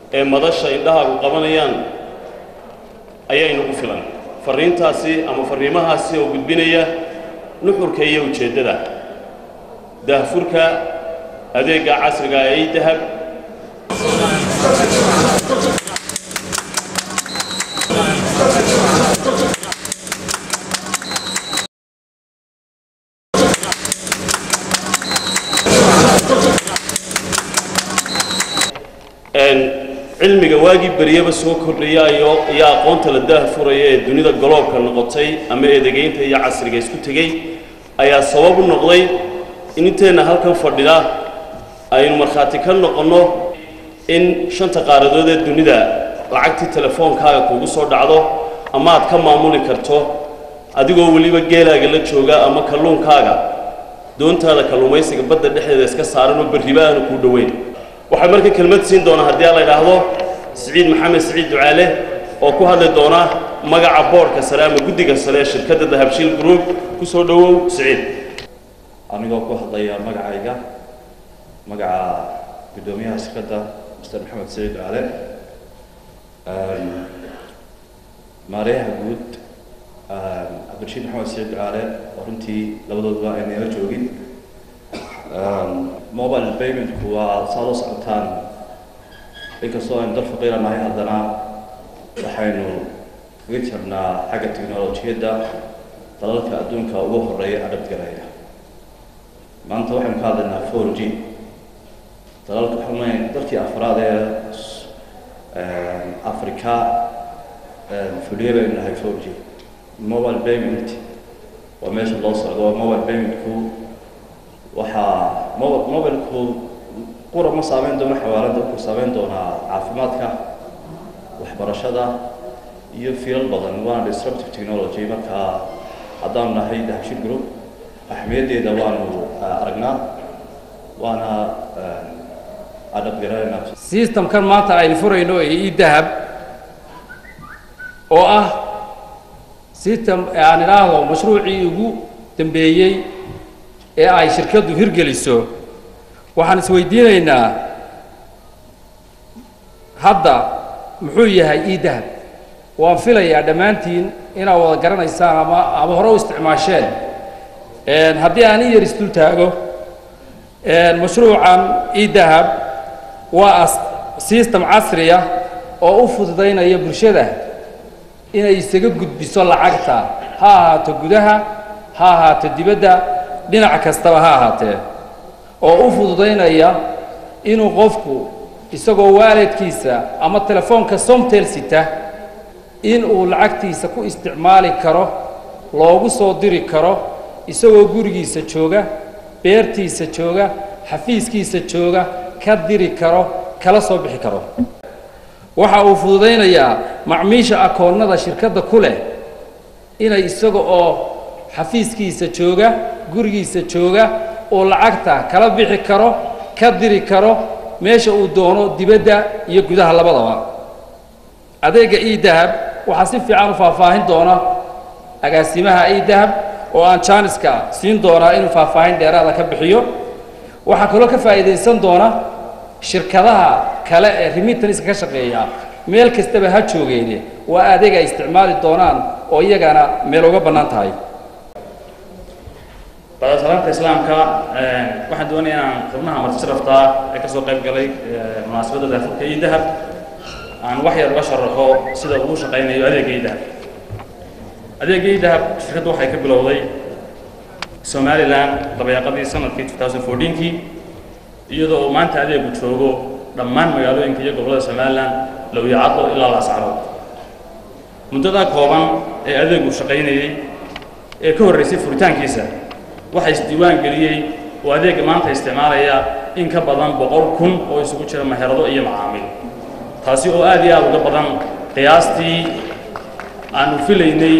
ee madasha indhahaagu qabanayaan ayaa inagu filan farriintaasi ama farriimahaasi oo gudbinaya nuxurka iyo ujeeddada daahfurka adeegga casriga ee idahab cilmiga waagii beryaba soo kordhaya iyo iyo aqoonta la daahfuraya ee dunida goloobka noqotay ama eedegaynta iyo casriga isku tegey ayaa sabab u noqday in inteenna halkan fadhida aynu markhaati ka noqonno in shanta qaaradood ee dunida lacagtii telefoonkaaga kuugu soo dhacdo ama aad ka maamuli karto adigoo weliba geelaaga la jooga ama kalluunkaaga doontaada kalluumaysiga badda dhexdeeda iska saaran oo berriba aanu kuu dhoweyn waxaa marka kelmad siin doona haddii a la idhaahdo siciid maxamed siciid ducaale oo ku hadli doona magaca boodhka sare ama guddiga sare ee shirkadda dahabshiil group ku soo dhowow siciid anigoo ku hadlaya magacayga magaca guddoomiyaha shirkadda mr maxamed siciid ducaale maareeyaha guud cabdirashiid maxamed siciid ducaale oo runtii labadooduba ayna ila joogin mobile paymentku waa saad u socotaan inkastoo aynu dal faqiira nahay haddana waxaynu kaga jirnaa xagga teknolojiyadda dalalka adduunka ugu horeeya adhabgaraya maanta waxaynu ka hadlaynaa four g dalalka waxaan dalkii afraad ee africa fuliye baynu nahay four g mobile payment waa meesha loo socdo mobile paymentku waxaa mob mobilku qura ma saameyn doono xawaalada wuxuu saameyn doonaa caafimaadka waxbarashada iyo fiilal badan waana disruptive technology marka haddaanu nahay dahabshil group axmiyaddeeda waanu aragnaa waana adhabgaraynaa systemkan maanta aynu furayno ee idahab oo ah system aan idhaahdo mashruucii ugu dambeeyey ee ay shirkaddu hirgeliso waxaan isweydiinaynaa hadda muxuu yahay idahab waan filayaa dhammaantiin inaad wada garanaysaan ama ama hore u isticmaasheen haddii aan in yar isdul taago mashruucan idahab waa system casriya oo u fududaynaya bulshada inay isaga gudbiso lacagta ha ahaato gudaha ha ahaato dibadda dhinac kastaba ha ahaatee oo u fududaynaya inuu qofku isagoo waalidkiisa ama telefoonka somtel sita in uu lacagtiisa ku isticmaali karo loogu soo diri karo isagoo gurigiisa jooga beertiisa jooga xafiiskiisa jooga ka diri karo kala soo bixi karo waxa uu fududaynayaa macmiisha akoonnada shirkadda ku leh inay isaga oo xafiiskiisa jooga gurigiisa jooga uu lacagta kala bixi karo ka diri karo meesha uu doono dibadda iyo gudaha labadaba adeegga idahab waxaa si fiican u faahfaahin doona agaasimaha idahab oo aan jaaniska siin doonaa inuu faahfaahin dheeraada ka bixiyo waxaa kaloo ka faa'iidaysan doona shirkadaha kale ee remitanska ka shaqeeya meel kastaba ha joogeene waa adeeg ay isticmaali doonaan oo iyagana meel uga bannaan tahay bada salaamka islaamka waxaan doonaya inaan xubnaha martisharaftaa ee kasoo qayb galay munaasabadda daafurka iyo dahab aan wax yar uga sharaxo sida uu shaqaynayo adeegga iyo dahab adeegga iyo dahab shirkaddu waxay ka bilowday somalilan dabayaaqadii sanadkii 2014kii iyadoo uu maanta adeegu joogo dhammaan magaalooyinka iyo gobollada somalilan lowyacaddo ilaa laascarood muddadaa kooban ee adeegu shaqaynayey ee ka horraysay furitaankiisa waxaa isdiiwaan geliyey oo adeegga maanta isticmaalaya in ka badan boqol kun oo isugu jira meherado iyo macaamiil taasi oo aad iyo aad uga badan qiyaastii aanu filaynay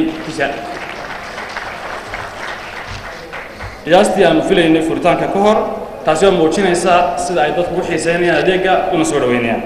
qiyaastii aanu filaynay furitaanka ka hor taasi oo muujinaysa sida ay dadku u xiiseynayaan adeegga una soo dhaweynayaan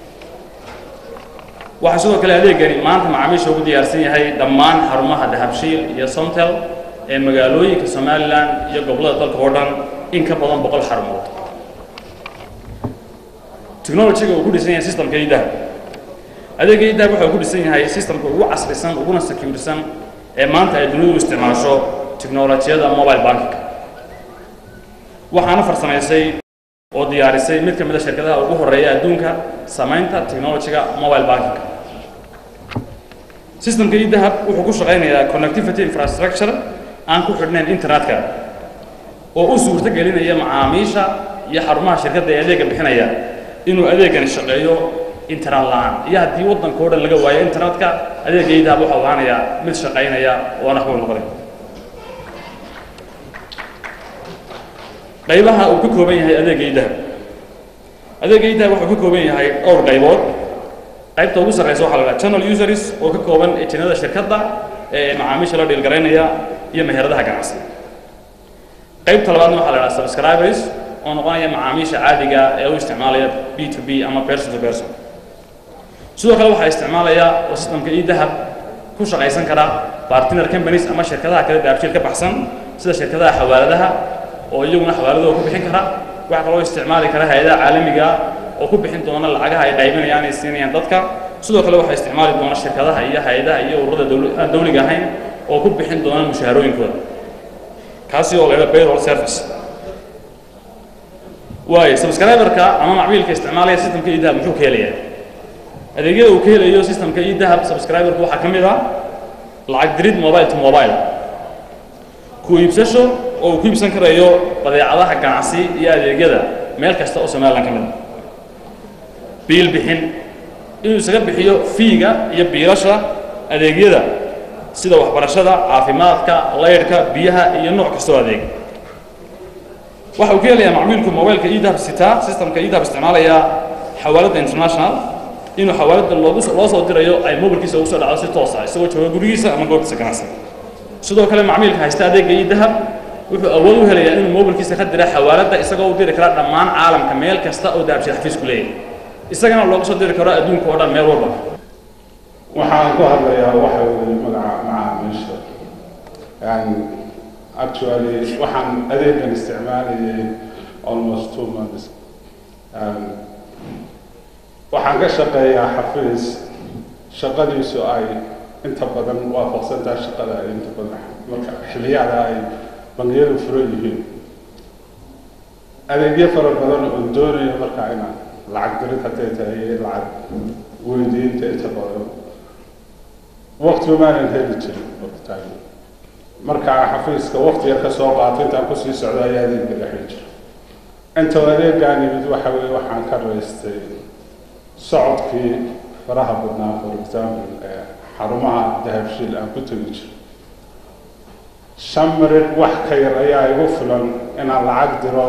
waxaa sidoo kale adeeggani maanta macaamiisha ugu diyaarsan yahay dhammaan xarumaha dahabshiil iyo somtel ee magaalooyinka somalilan iyo gobollada dalka oo dhan in ka badan boqol xarumood technology-ga uu ku dhisan yahay systemka idahab adeega idahab waxa uu ku dhisan yahay systemka ugu casrisan uguna securesan ee maanta ay dunidu isticmaasho teknolojiyada mobile banking waxaana farsamaysay oo diyaarisay mid ka mid a shirkadaha ugu horeeya adduunka samaynta technology-ga mobile banking systemka idahab wuxuu ku shaqaynayaa connectivity infrastructure aan ku xidhnayn internetka oo u suurto gelinaya macaamiisha iyo xarumaha shirkadda ee adeega bixinaya inuu adeegani shaqeeyo internet la-aan iyo haddii waddanka o dhan laga waayo internetka adeega idahab waxau ahaanayaa mid shaqaynaya oo naxwo noqday qaybaha uu ka kooban yahay adeega idahab adeega idahab wuxuu ka kooban yahay dhowr qaybood qaybta ugu sarreysa waxaa la dhaha channel users oo ka kooban ejinada shirkadda ee macaamiisha la dhiilgaraynaya iyo meheradaha ganacsi qaybta labaadna waxaa la dhaha subscribers oo noqonaya macaamiisha caadiga ee u isticmaalaya b to b ama person to person sidoo kale waxaa isticmaalaya oo systemka idahab ku shaqaysan kara partner companies ama shirkadaha kale daabshiil ka baxsan sida shirkadaha xawaaladaha oo iyaguna xawaaladooda ku bixin kara waxaa kaloo isticmaali kara hay-adaha caalamiga oo ku bixin doona lacagaha ay qaybinayaan ay siinayaan dadka sidoo kale waxaa isticmaali doona shirkadaha iyo hay-adaha iyo ururada dawla- aan dawliga ahayn oo ku bixin doona mushaharooyinkooda kaasi oo leeda payroll service waayo subscriberka ama macmiilka isticmaalaya systemka idahab muxuu ka helayaa adeegyada uu ka helayo systemka idahab subscriberku waxaa ka mid ah lacag dirid mobile to mobile ku iibsasho oo uu ku iibsan karayo badeecadaha ganacsi iyo adeegyada meel kasta oo somalilan ka mid ah biil bixin inuu isaga bixiyo fiiga iyo biilasha adeegyada sida waxbarashada caafimaadka laydhka biyaha iyo nooc kastoo adeeg waxa uu ka helayaa macmiilku mobilka edahab sitaa systemka edahab isticmaalaya xawaaladda international inuu xawaaladda loogu loo soo dirayo ay mobilkiisa ugu soo dhacdo si toos ah isagoo jooga gurigiisa ama goobtiisa ganacsi sidoo kale macmiilka haysta adeegga edahab wuxuu awood u helayaa inuu mobilkiisa ka dira xawaaladda isagoo u diri kara dhammaan caalamka meel kasta oo dahabshid xafiisku leeyahay isagana loogu soo diri karo adduunka oo dhan meel walba waxaan ku hadlayaa waxa weeye magaca macaamiisha yani actually waxaan adeegan isticmaalayay almost two months Um, waxaan ka shaqeeyaa xafiis shaqadiisu ay inta badan waafaqsantaha shaqada ay inta badan marka xilliyada ay bangiyadu furan yihiin adeegyo fara badan oo doonayo marka inaan lacag dirid hadday tahay iyo lacag weydiinta inta badan waqtiba maanan heli jirin waqtitaan markaa xafiiska waqti yar ka soo qaato intaan kusii socdo ayaa adeegga dhexi jira inta adeegaan yimid waxa weeye waxaan ka raystay socodkii faraha badnaa for example ee xarumaha dahabshiil aan ku tegi jiro shan marid wax ka yar ayaa igu filan inaan lacag diro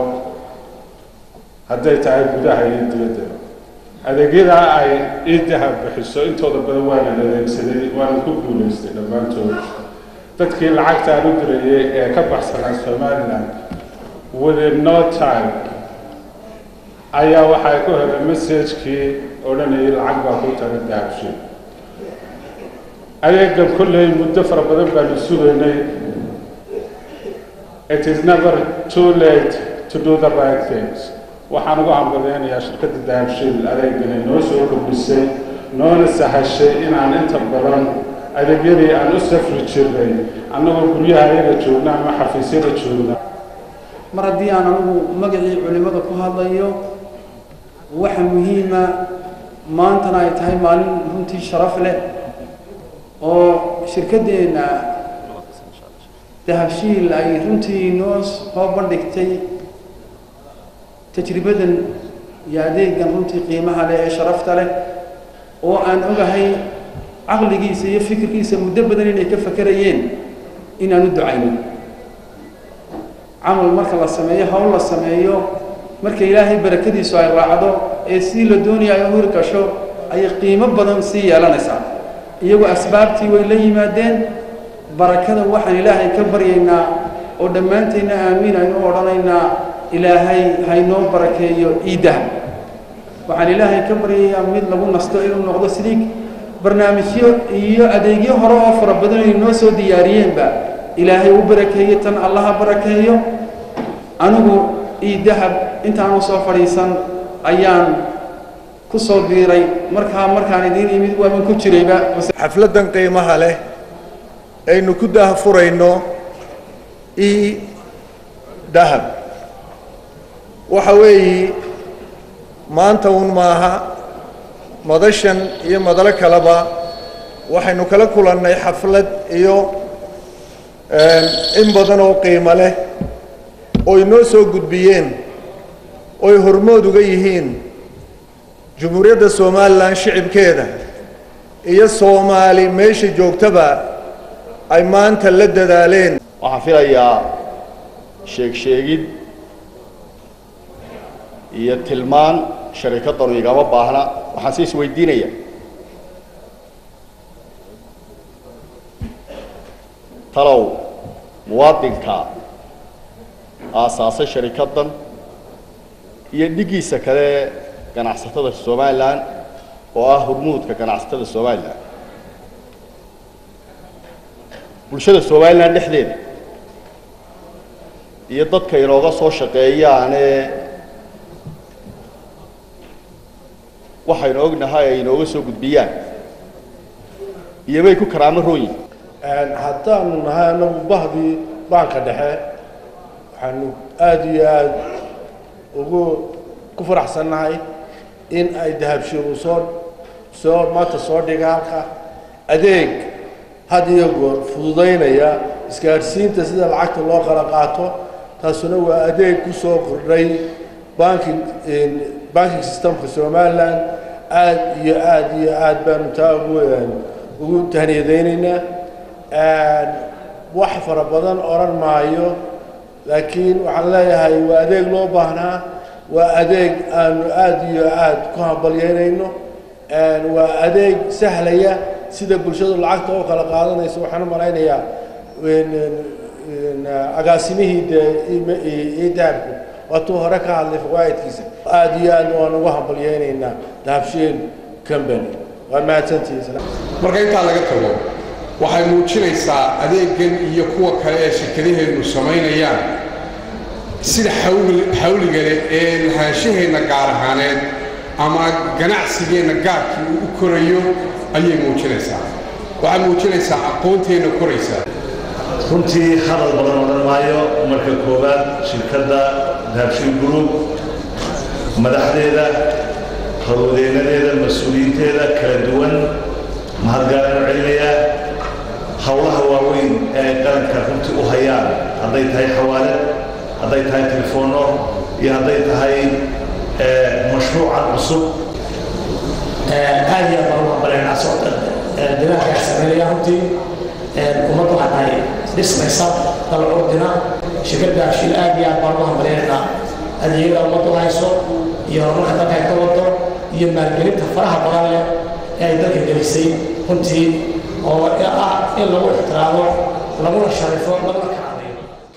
hadday tahay gudaha iyo dibaddaba adeegyada ay ii dahab bixiso intooda badan waanan adeegsaday waanan ku guulaystay dhammaantood dadkii lacagtaan u dirayay ee ka baxsanaa somaliland within no time ayaa waxay ku helay messagekii odhanayay lacag baa ku taga dahabshiil adeegan kolley muddo fara badan baanu sugaynay it is never too late to do the right things waxaan ugu hambaleynayaa shirkadda dahabshiil adeegani noo soo kordhisay noona sahashay inaan inta badan adeegyadii aan u safri jirnay annagoo guryaha ayaga joogna ama xafiisyada joogna mar haddii aan anigu magacii culimmada ku hadlayo waxa muhiima maantana ay tahay maalin runtii sharaf leh oo shirkaddeenna dahabshiil ay runtii noo soo bandhigtay tajribadan iyo adeegan runtii qiimaha leh ee sharafta leh oo aan ogahay caqligiisa iyo fikirkiisa muddo badan inay ka fakerayeen inaan u ducayno camal marka la sameeyo hawl la sameeyo marka ilaahay barakadiisu ay raacdo ee si la doonayo ay huri gasho ayay qiimo badan sii yeelanaysaa iyagoo asbaabtii way la yimaadeen barakada waxaan ilaahay ka baryaynaa oo dhammaantayna aamiin aynu odhanaynaa ilaahay haynoo barakeeyo ciiddaha waxaan ilaahay ka baryayaa mid lagu nasto inuu noqdo sidii barnaamijyo iyo adeegyo hore oo fara badan ay noo soo diyaariyeenba ilaahay u barakeeyo tan allaha barakeeyo anigu ii dahab intaanu soo fadhiisan ayaan ku soo biiray markaa markaan idiin imid waaban ku jirayba xafladdan qiimaha leh aynu ku daahfurayno i dahab waxa weeyi maanta un maaha madashan iyo madalo kaleba waxaynu kala kulannay xaflad iyo in badan oo qiimo leh oo inoo soo gudbiyeen ooy hormood uga yihiin jumhuuriyadda somalilan shicibkeeda iyo soomaali meesha joogtaba ay maanta la dadaaleen waxaan filayaa sheeg sheegid iyo tilmaan sharikaddanu igama baahna waxaan se isweydiinaya talow muwaadinka aasaasay sharikaddan iyo dhiggiisa kale ganacsatada somalilan oo ah hormuudka ganacsatada somalilan bulshada somalilan dhexdeeda iyo dadka inooga soo shaqeeyaane waxaynu ognahay ay inooga soo gudbiyaan iyo bay ku karaamo roon yihin haddaanu nahay annagu bahdii baanka dhexe waxaanu aada iyo aada ugu ku faraxsannahay in ay dahabshiilu soo soo maanta soo dhiga halka adeeg had iyo goor fududaynaya isgaadhsiinta sida lacagta loo kala qaato taasuna waa adeeg ku soo kordhay banking banking systemka somalilan aada iyo aada iyo aada baanu taa ugu ugu tahniyadaynaynaa wax fara badan odhan maayo laakiin waxaan leeyahay waa adeeg loo baahnaa waa adeeg aanu aada iyo aada ku hambalyeynayno waa adeeg sahlaya sida bulshadu lacagta oo kala qaadanayso waxaan u malaynayaa agaasimihii dee dahabku waatuu hore ka hadlay fawaa'idkiisa aada iyo aad waan ugu hambalyeynaynaa dahabshiil company waa mahadsantihiin marka intaa laga tago waxay muujinaysaa adeegan iyo kuwa kale ee shirkadaheennu samaynayaan sida xawliga leh ee lahaanshaheenna gaar ahaaneed ama ganacsigeenna gaarkii uu u korayo ayay muujinaysaa waxay muujinaysaa aqoonteenna koraysaa runtii hadal badan odhan maayo marka koowaad shirkadda dahabshiil group madaxdeeda howlwadeennadeeda mas-uuliyiinteeda kala duwan mahadgaalaanu celinayaa howlaha waaweyn ee qaranka runtii u hayaan hadday tahay xawaalad hadday tahay telefoonno iyo hadday tahay mashruucan cusub aad iyo aad baan ugu hambalyaynaa socda dadaalkaa sameynaya runtii ummadda waxaa tahay dhismaysa dal curdina shirkadda ashil aad iyo aad baan ugu hambalyaynaa adeegyada ummaddu hayso iyo horumarka dalka ay ka wado iyo maalgelinta faraha badan leh ee ay dalka gelisay runtii oo ah in lagu ixtiraamo laguna sharifo laguna kacadayo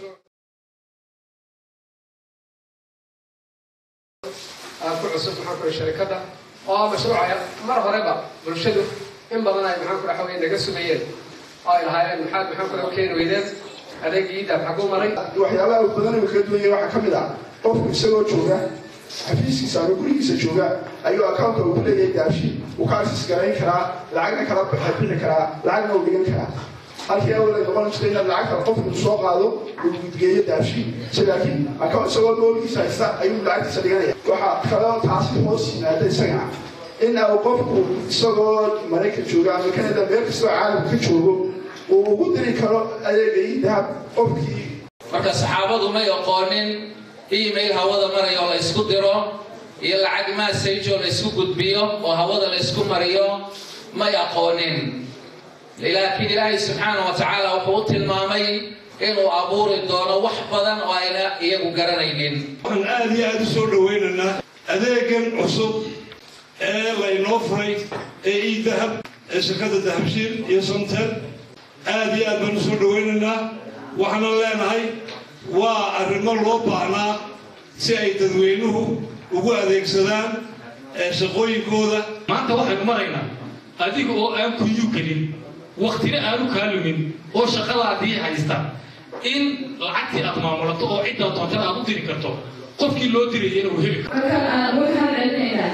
ku cusub maxaan ku sharikadda oo ah mashruuca mar horeba bulshadu in badan ay maxaan ku waxa weye naga sugayeen oo ay lahaayeen maxaad maxaan ku keeni weydeen adeegii daab xaguu maray waxyaabaha uu badan uu kala duwan yahay waxaa ka mid ah qofku isagoo jooga xafiiskiisa ama gurigiisa jooga ayuu accountka uu ku leeyahay daashi uu ka access garayn karaa lacagna kala bixi karaa lacagna uu dhigan karaa halkii awal ay noqon jirtay inaad lacagta qofku soo qaado uu gudgeeyo daashi si laakiin account isagoo noolkiisa haysta ayuu lacagtiisa dhiganaya waxaa kaloo taasi hoos yimaada isagana in uu qofku isagoo maraykan jooga ama canada meel kastoo caalamka ka joogo uu ugu diri karo adeegay dahab qofkii marka saxaabadu may aqoonin email hawada maraya oo la isku diro iyo lacag message oo la isku gudbiyo oo hawada la isku mariyo may aqoonin laakiin ilaahay subxaana wa tacaala wuxuu u tilmaamay inuu abuuri doono wax badan oo ayna iyagu garanaynin waxaan aad iyo aad u soo dhawaynaynaa adeegan cusub ee laynoo furay ee ii dahab ee shirkadda dahabshiil iyo somtel aad iyo aad baan u soo dhawaynaynaa waxaana leenahay waa arrimo loo baahnaa si ay dadweynuhu ugu adeegsadaan shaqooyinkooda maanta waxaynu maraynaa adiga oo aan kuyu gelin waktina aanu kaa lumin oo shaqadaadii haysta in lacagtii aad maamulato oo ciddaa doontana aad u diri karto qofkii loo dirayana uu heli karo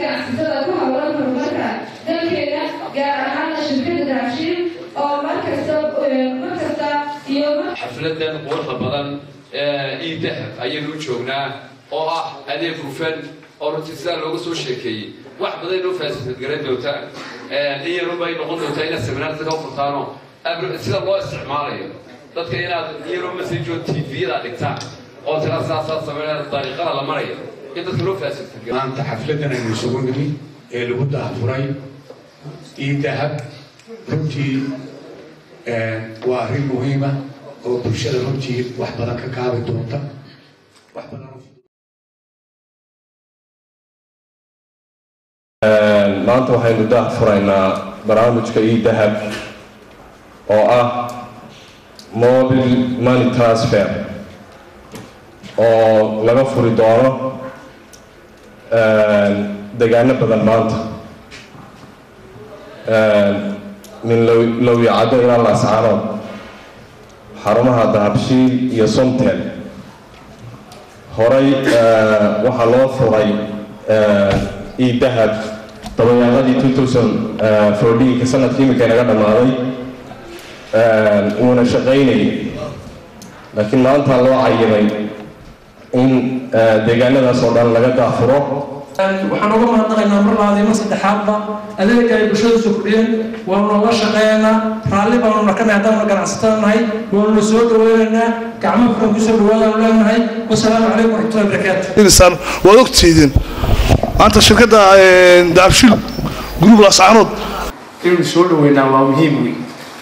ganacsatada ku hawlan horumarka dalkeena gaar ahaana shirkada dahabshiil oo markasta markasta iyo xafladan quruxda badan ee iidahab ayaynu u joognaa oo ah adeeg hufan oo runtii sidaa looga soo sheekeeyey wax badan inoo faasiad garan doontaa in yarunba ay noqon doontaa inaad seminaarta ka furtaano sida loo isticmaalayo dadka inaad iyaroo masajo tviyada dhigtaan oo tira saasaa sameynaya dariiqada la marayo in dadka loo faasiad maanta xafladan aynu isugu nimi ee lagu dahafuray iidahab runtii waa arrin muhiima oo bulshada runtii wax badan ka kaabi doonta wax badan maanta waxaynu daah furaynaa barnaamijka e-dahab oo ah mobile money transfer oo laga furi doono degaano badan maanta min lowyacado ilaa laascaanood xarumaha dahabshiil iyo somtel horay waxaa loo furay e-dahab dabayaaqadii two thousand fourteenka sanadkii imika inaga dhammaaday wuuna shaqaynayay laakiin maanta loo cayimay in deegaanadaas oo dhan laga daafuro waxaan uga mahadnaqaynaa mar labaad iyo mar saddexaadba adeega ay bulshada soo kordhiyeen waanu la shaqeeynaa raalli baanu nakanahay haddaanu ganacsatada nahay waanu la soo dhaweynaynaa gacmo furan kusoo dhawaadaanu leenahay wasalaamu calaykum waraxmatullahi barakaatu insaan waad ogtihiin maanta shirkadda daabshil group lascaanood inaynu soo dhaweynaa waa muhiim wey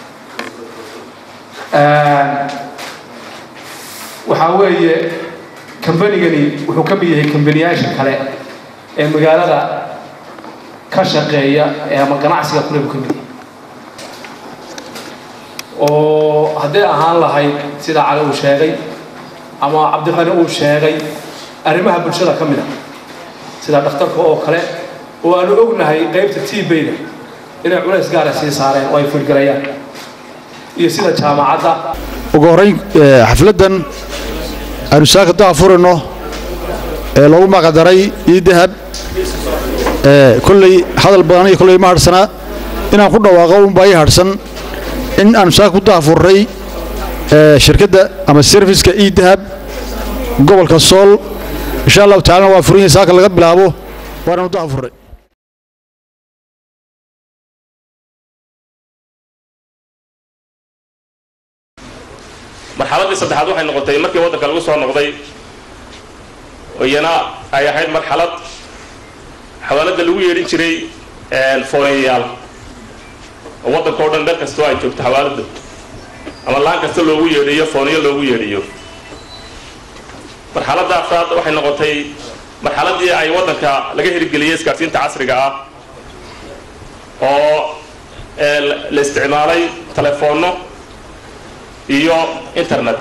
waxaa weeye kambanigani wuxuu ka mid yahay kambaniyaasha kale ee magaalada ka shaqeeya ee ama ganacsiga kule buu ka mid yahay oo hadday ahaan lahayd sida cali uu sheegay ama cabdiqani uu sheegay arrimaha bulshada ka mid a sida dhakhtarka oo kale oo aanu ognahay qaybta tbayda inay culays gaara sii saareen oo ay fulgalayaan iyo sida jaamacadda ugu horrayn xafladdan aynu saaka daha furayno ee loogu magacdaray iidahab kolley hadal badan iyo kolley ma hadhsanaa inaan ku dhawaaqo unbaa ii hadhsan in aanu saaka ku daha furray shirkadda ama serviska iidahab gobolka sool insha allahu tacalana waa furan yahay saaka laga bilaabo waanaanu daha furray marxaladdii saddexaad waxay noqotay markii waddanka lagu soo noqday iyana ay ahayd marxalad xawaaladda lagu yeedhin jiray fooniyayaal oo waddanka o dhan meel kastoo ay joogto xawaaladda ama laan kasta loogu yeedhiyo fooniyo loogu yeedhiyo marxaladda afraad waxay noqotay marxaladdii ay waddanka laga hirgeliyey isgaarsiinta casriga ah oo la isticmaalay telefoonno iyo internet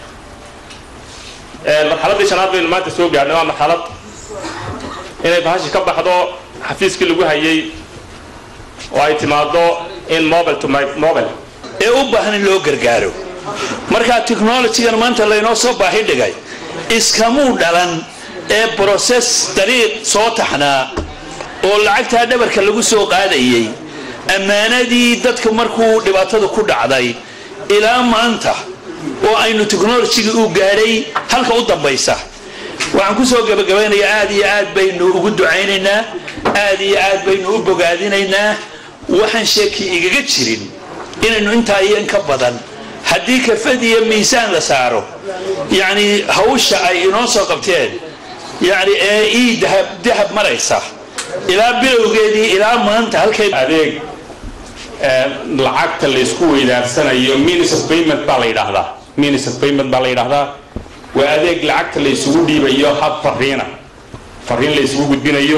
marxaladdii shanaad baynu maanta soo gaadhnay waa marxalad inay bahashi ka baxdo xafiiskii lagu hayay oo ay timaado in mobile to mobile ee u baahan in loo gargaaro markaa technologygan maanta laynoo soo baahi dhigay iskamuu dhalan ee broses dariiq soo taxnaa oo lacagtaa dhabarka lagu soo qaadayay ammaanadii dadka markuu dhibaatada ku dhacday ilaa maanta oo aynu technologigii u gaadhay halka u dambaysa waxaan ku soo gabagabaynayaa aad iyo aad baynu ugu ducaynaynaa aad iyo aad baynu u bogaadinaynaa waxaan sheeki igaga jirin inaynu intaa iyo in ka badan haddii kafad iyo miisaan la saaro yacni hawsha ay inoo soo qabteen yacni ee ii dahab dahab maraysa ilaa bilowgeedii ilaa maanta halkay adeeg lacagta laysku weydaarsanayo means of payment baa la yidhaahdaa means of payment baa la yidhaahdaa waa adeeg lacagta laysugu dhiibayo hab fariina fariin laysugu gudbinayo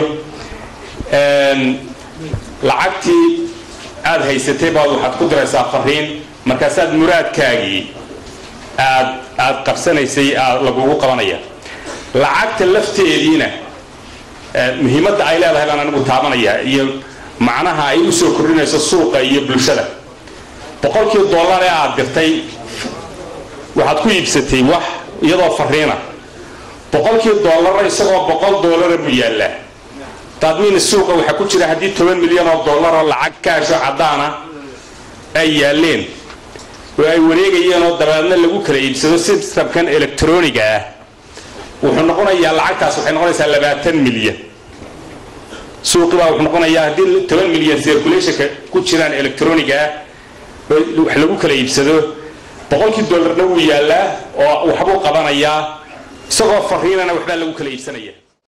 lacagtii aad haysatay baad waxaad ku diraysaa fariin markaasaad muraadkaagii aad aad qabsanaysay aad lagugu qabanaya lacagta lafteediina muhiimadda ay leedahay baan anigu taabanaya iyo macnaha ay u soo kordhinayso suuqa iyo bulshada boqolkii dollar ee aad dirtay waxaad ku iibsatay wax iyadoo fariina boqolkii dollar isagoo boqol dollara buu yaallaa taadmiina suuqa waxaa ku jira haddii toban milyan oo dollar oo lacag kaasho caddaana ay yaaleen oo ay wareegayeen oo dabeedna lagu kala iibsado systemkan electroniga ah wuxuu noqonayaa lacagtaas waxay noqonaysaa labaatan milyan suuqii baa wuxuu noqonayaa haddii toban milyan circulationka ku jiraan electroniga ah oo wax lagu kala iibsado boqolkii dollarna wuu yaallaa oo waxbuu qabanayaa isagoo fariinana waxbaa lagu kala iibsanaya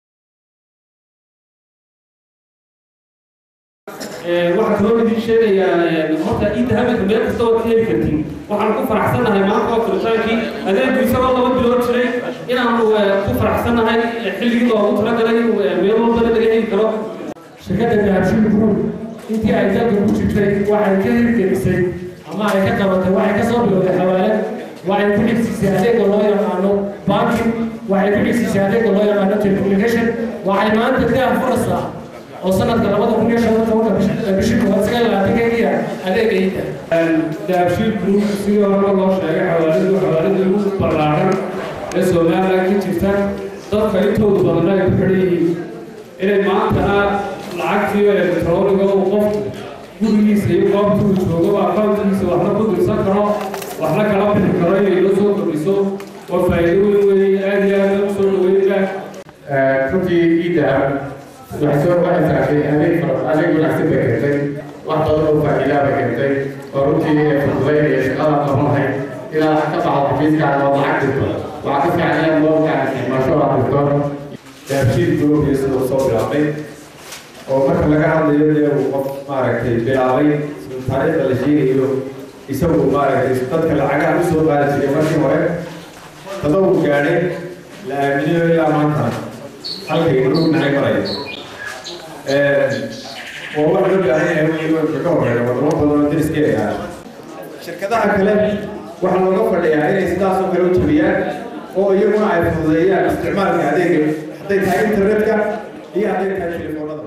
waxaan kaloo idin sheegayaa horta inta habeenka meel kasta waad ka heli kartiin waxaan ku faraxsannahay maanta oo firitaankii adeegu isagoo laba bilood jiray inaanu ku faraxsannahay xilligii loogu talagalay inuu meel walbana laga heli karo shirkadda dahabshiil group intii ay dalka ku jirtay waxay ka hirgelisay ama ay ka qabatay waxay ka soo bilowday xawaalad waxay ku dhigsiisay adeega loo yaqaano banking waxay ku dhigsiisay adeega loo yaqaano telecommunication waxay maanta daa furaysaa oo sanadka labada kun iyo shan iyo tobanka bishii koowaad sagaal iyo labaatankeediya adeega iida dahabshiil group sidii horeba loo sheegay xawaaladu xawaalada ugu ballaaran ee somaliland ka jirta dadka intoodu badanna ay ku xidhan yihiin inay maantana lacagtii elektroniga uu qofku gurigiisa iyo goobta uu joogo akauntigiisa waxna ku dirsan karo waxna kala bixi karo inay la soo kordhiso waa faa'iido weyn weeye aad iyo aad u soo dhaweynaa runtii iidahab waxay soo baxaysaa adeeg adeeg wanaagsan bay keentay wax badan oo faa'iidaa bay keentay oo runtii fududaynaya shaqada qabanhay ilaa ka baxdo xafiiskaaga oo lacag dirto waxaa ka fiican inaad moolkaaga isticmaasho aad dirto dahabshiil group sida uu soo bilaabay oo marka laga hadlayo dee uu qof maaragtay bilaabay taariikhda la sheegayo isagu maaragtay dadka lacagaha u soo qaadi jiray markii hore tadawur gaadhay la aaminiyo ilaa maanta halkay rugnahay maraya waa wax loo baahan yahay wixii ka horeeya wadamo badan oo deriskeeda ah shirkadaha kale waxaa looga fadhiyaa inay sidaas oo kale u jabiyaan oo iyaguna ay fududeeyaan isticmaalka adeega hadday tahay internetka iyo hadday tahay telefoonada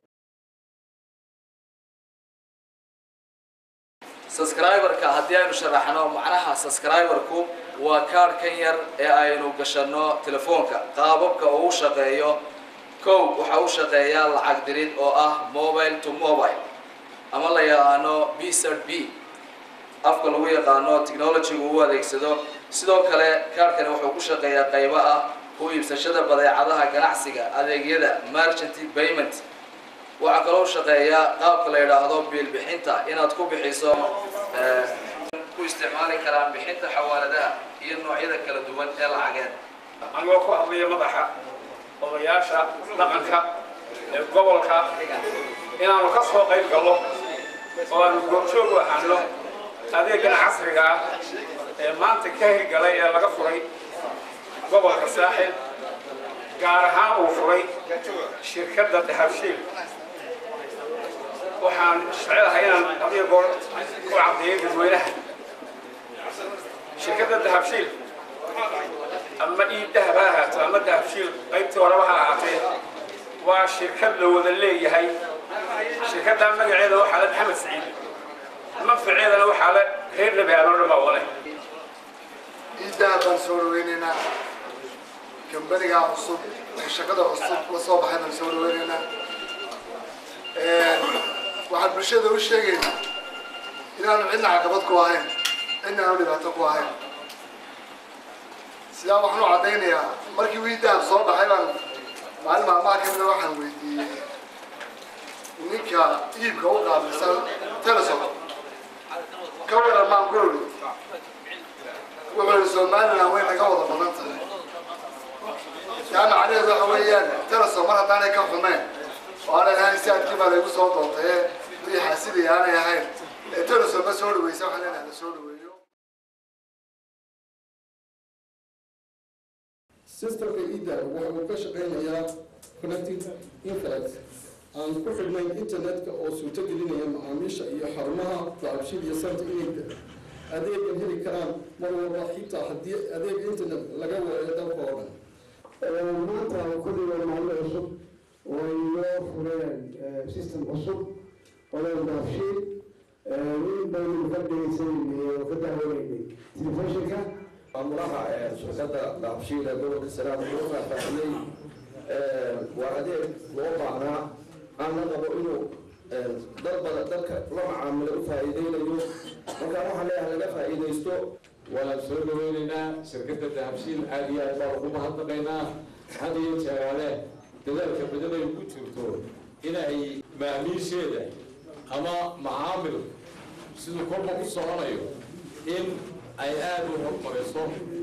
subscriberka haddii aynu sharaxno macnaha subscriberku waa kaarhkan yar ee aynu gashanno telefoonka qaababka uu shaqeeyo kow waxa u shaqeeyaa lacag dirid oo ah mobile to mobile ama la yaqaano b cert b afka lagu yaqaano technologygu u adeegsado sidoo kale kaarhkani wuxuu ku shaqeeyaa qaybo ah ku iibsashada badeecadaha ganacsiga adeegyada merchant payment waxaa kaloo shaqeeyaa qaabka la yidhaahdo biilbixinta inaad ku bixiso ku isticmaali karaan bixinta xawaaladaha iyo noocyada kala duwan ee lacageed anigoo ku hadlaya madaxa odayaasha dhaqanka ee gobolka inaanu ka soo qayb gallo oo aanu goobjoog u ahaano adeegan casriga ah ee maanta ka hirgalay ee laga furay gobolka saaxil gaar ahaan uu furay shirkadda dahabshiil waxaan jecelahay inaan adiga goor ku caddeeyo dadweynaha shirkadda dahabshiil ama ii dahab ha ahaato ama dahabshiil qaybtii horeba ha ahaatee waa shirkad la wada leeyahay shirkaddaa magaceeda waxaa le maxamed saciid manfaceedana waxaa le reer nebi aadoo dhan baa wale ii dahab baan soo dhaweynaynaa kambanigaa cusub ee shaqada cusub la soo baxay baan soo dhaweynaynaa waxaan bulshada u sheegaynaa inaanu cidna caqabad ku ahayn cidna aanu dhibaato ku ahayn sidaa waxaan u caddaynayaa markii wii dahab soo baxay baan maalin maalmaha ka mida waxaan weydiiyey ninka iibka u qaabilsan telesom ka waran maan ku iri wuxuu yihi somaliland way naga wada badan tahay taa macnaheedu waxa weeyaan telesom mar haddaanay ka xumeyn oo aanay ahayn si adkii baa laygu soo doontay ee wixii xaasidaya aanay ahayn ee telesom ma soo dhaweysa waxaan leenahay la soo dhaweeyo systemka ida waxa uu ka shaqaynayaa connecting internet aan ku xidhnayn internetka oo suurto gelinaya macaamiisha iyo xarumaha daabshil iyo santa inay adeegan heli karaan mar walba xitaa haddii adeeg internet laga waayo dalka oo dhan maanta kulli waa maalin cusub oo inoo fureen system cusub oo daabshiil in baynu ka dhegeysanayna oo ka daawaneynay telefishinka maamulaha shirkadda daabshiil ee gobolka sanaad wuxuu faahfaahiyey waa adeeg loo baahnaa aanna qabo inuu dad badan dadka la macaamilo u faa'iideynayo marka waxaan leeyahay laga faa'iidaysto waan soo dhaweynaynaa shirkadda dahabshiil aad iyo aad baan ugu mahadnaqaynaa had iyo jeeraale dadaalka badan ay ku jirto inay maamiisheeda ama macaamil siduu kolba ku soconayo in ay aada u hormariso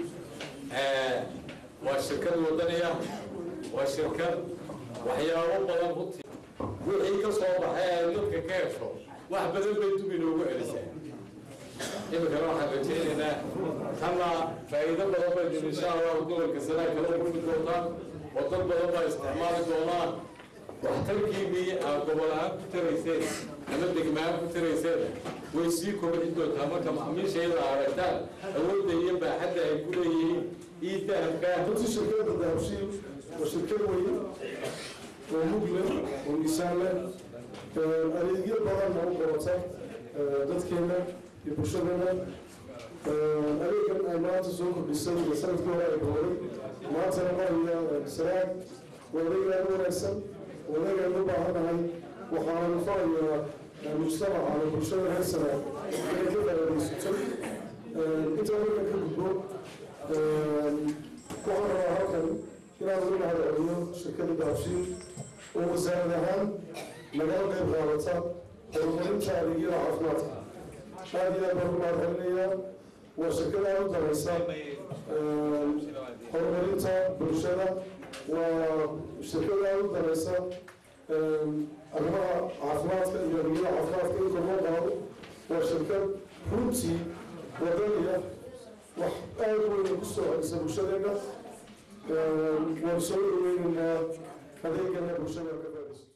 waa shirkad wadaniya waa shirkad waxyaabo badan runtii wixii ka soo baxay ay dadka ka hesho wax badan bay dub inoogu celisaa iminkana waxaan rajaynaynaa tanna faa'iido badan bay dib insha allahu gobolka sanaa kala kulmi doontaan oo dad badan baa isticmaali doonaan waxtarkiinii aad gobol ahaan ku tarayseen ama degmaan ku tarayseen way sii kobcin doontaa marka macaamiishayada aragtaan awoodda iyo baaxadda ay ku leeyihiin ii dahabka runtii shirkadda dahabshiil waa shirkad weyn oo mug leh oo miisaan leh adeegyo badanna u qorata dadkeena iyo bulshadeena adeegan ay maanta soo kordhisay iyo sanadkii hore ay booday maantana maraya sanaag waa adeeg aad u wanaagsan waa adeeg aynu u baahannahay waxaanu farayaa mujtamaca ama bulshada reer sanaag inay ka faa'iidaysato intaa markan ka gudbo waxaan rabaa halkan inaan uga mahadceliyo shirkadda dahabshiil oo wasaarad ahaan nagala qayb qaadata horumarinta adeegyada caafimaadka aad iyo aad baan ku mahadcelinayaa waa shirkad aad u daraysa horumarinta bulshada waa shirkad aad u daraysa arrimaha caafimaadka iyo adeegyada caafimaadka in kor loo qaado waa shirkad runtii wadaniya wax aad weyn ku soo celisa bulshadeena waan soo dhaweynaynaa adeegana bulshada ka faa'iidaysato